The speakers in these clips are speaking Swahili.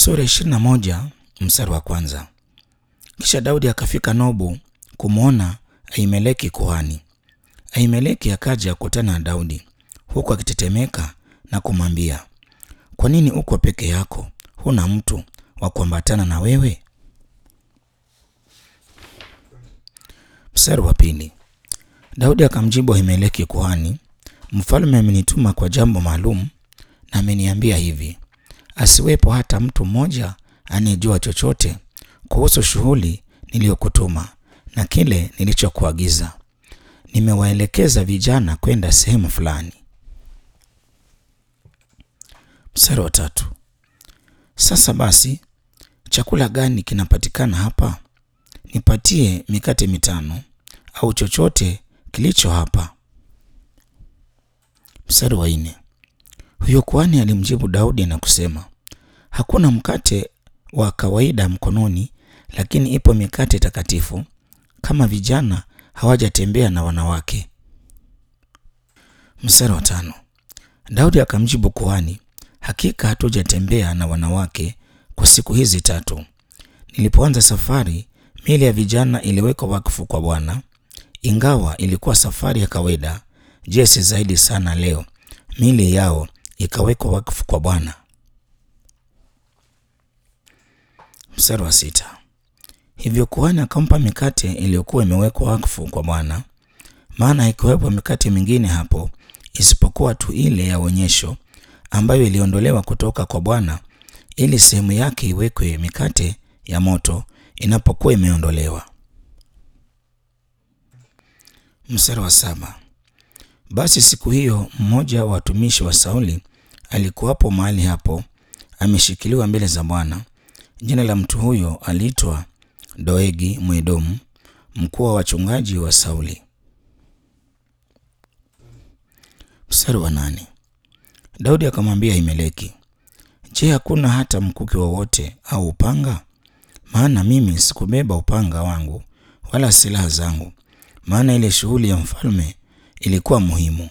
Sura ishirini na moja mstari wa kwanza. Kisha Daudi akafika Nobu kumwona Ahimeleki kuhani. Ahimeleki akaja kukutana na Daudi huku akitetemeka na kumwambia, kwa nini uko peke yako? Huna mtu wa kuambatana na wewe? Mstari wa pili. Daudi akamjibu Ahimeleki kuhani, mfalme amenituma kwa jambo maalum na ameniambia hivi, asiwepo hata mtu mmoja anayejua chochote kuhusu shughuli niliyokutuma na kile nilichokuagiza. Nimewaelekeza vijana kwenda sehemu fulani. Mstari wa tatu. Sasa basi, chakula gani kinapatikana hapa? Nipatie mikate mitano au chochote kilicho hapa. Mstari wa nne. Huyo kuhani alimjibu Daudi na kusema, hakuna mkate wa kawaida mkononi, lakini ipo mikate takatifu, kama vijana hawajatembea na wanawake. Mstari wa tano. Daudi akamjibu kuhani, hakika hatujatembea na wanawake kwa siku hizi tatu. Nilipoanza safari, miili ya vijana iliwekwa wakfu kwa Bwana. Ingawa ilikuwa safari ya kawaida, je, si zaidi sana leo miili yao ikawekwa wakfu kwa Bwana. Mstari wa sita. Hivyo kuhani akampa mikate iliyokuwa imewekwa wakfu kwa Bwana, maana haikuwepo mikate mingine hapo isipokuwa tu ile ya onyesho ambayo iliondolewa kutoka kwa Bwana ili sehemu yake iwekwe mikate ya moto inapokuwa imeondolewa. Mstari wa saba. Basi siku hiyo mmoja wa watumishi wa Sauli alikuwapo mahali hapo ameshikiliwa mbele za Bwana. Jina la mtu huyo aliitwa Doegi Mwedomu, mkuu wa wachungaji wa Sauli. Mstari wa nane. Daudi akamwambia Ahimeleki, je, hakuna hata mkuki wowote au upanga? Maana mimi sikubeba upanga wangu wala silaha zangu, maana ile shughuli ya mfalme ilikuwa muhimu.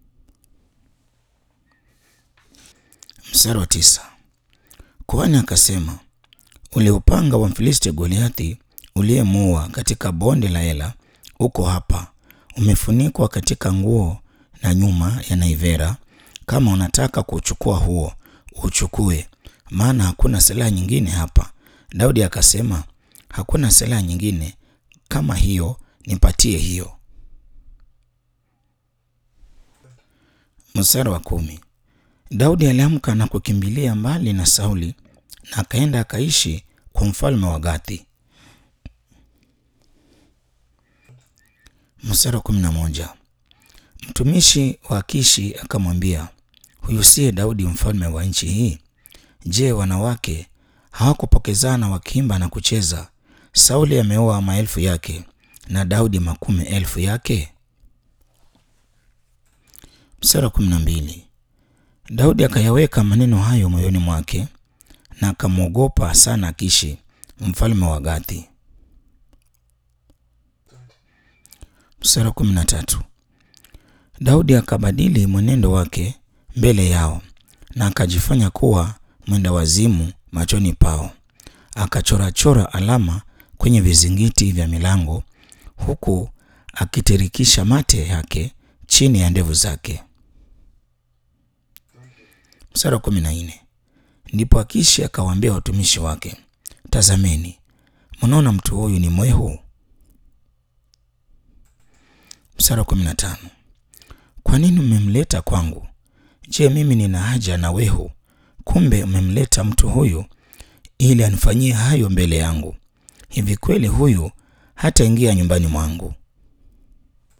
Mstari wa tisa. Kuhani akasema, ule upanga wa Mfilisti Goliathi uliyemuua katika bonde la Ela uko hapa, umefunikwa katika nguo na nyuma ya naivera. Kama unataka kuchukua huo uchukue, maana hakuna silaha nyingine hapa. Daudi akasema, hakuna silaha nyingine kama hiyo, nipatie hiyo. Mstari wa kumi. Daudi aliamka na kukimbilia mbali na Sauli na akaenda akaishi kwa mfalme wa Gathi. Mstari wa kumi na moja. Mtumishi wa Kishi akamwambia, huyu siye Daudi mfalme wa nchi hii? Je, wanawake hawakupokezana wakiimba na kucheza? Sauli ameoa maelfu yake na Daudi makumi elfu yake. Mstari wa kumi na mbili. Daudi akayaweka maneno hayo moyoni mwake na akamwogopa sana Kishi mfalme wa Gathi. Mstari wa kumi na tatu. Daudi akabadili mwenendo wake mbele yao na akajifanya kuwa mwenda wazimu machoni pao, akachorachora alama kwenye vizingiti vya milango, huku akitirikisha mate yake chini ya ndevu zake. Mstari wa kumi na nne. Ndipo Akishi akawaambia watumishi wake, tazameni, mnaona mtu huyu ni mwehu? Mstari wa kumi na tano. Kwa nini mmemleta kwangu? Je, mimi nina haja na wehu? Kumbe mmemleta mtu huyu ili anifanyie hayo mbele yangu. Hivi kweli huyu hataingia nyumbani mwangu?